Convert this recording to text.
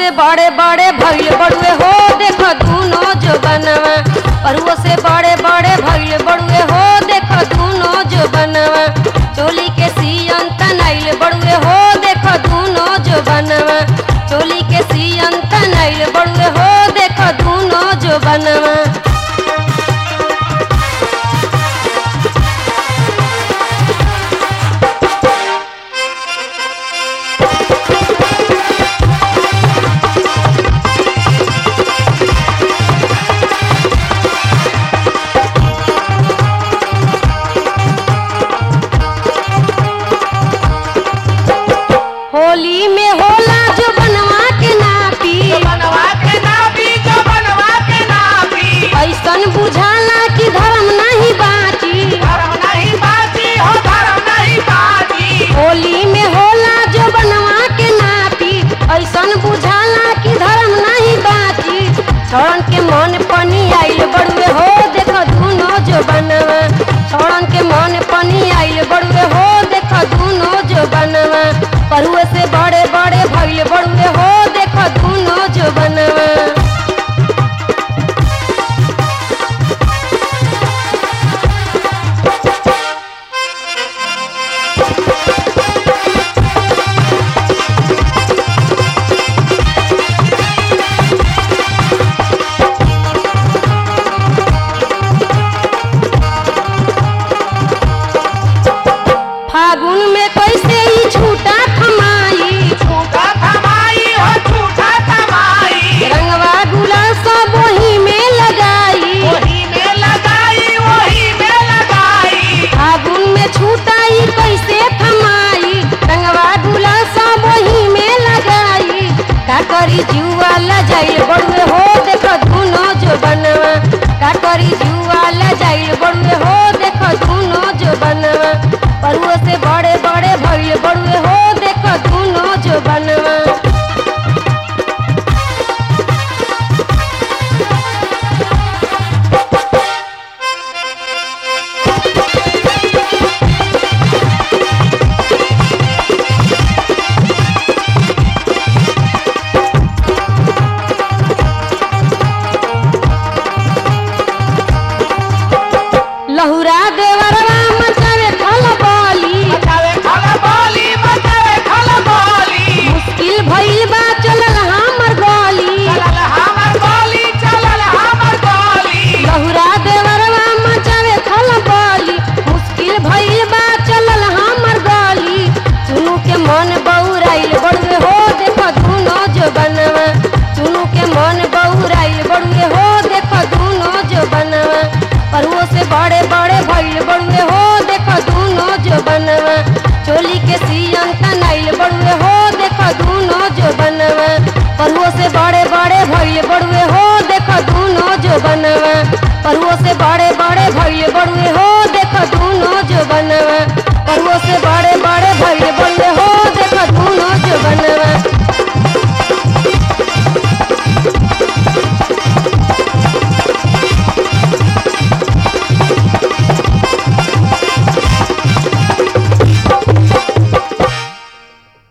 से बड़े बड़े भइल बड़ुए हो देख दूनो जो बनवा परुओ से बड़े बड़े भइल बड़ुए हो देख दूनो जो बनवा चोली के सियन तनाइल बड़ुए हो देख दूनो जो बनवा चोली के सियन तनाइल बड़ुए हो देख दूनो जो बनवा होली में होला जो बनवा के नापी बनवा के नापी जो बनवा के नापी ऐसन बुझा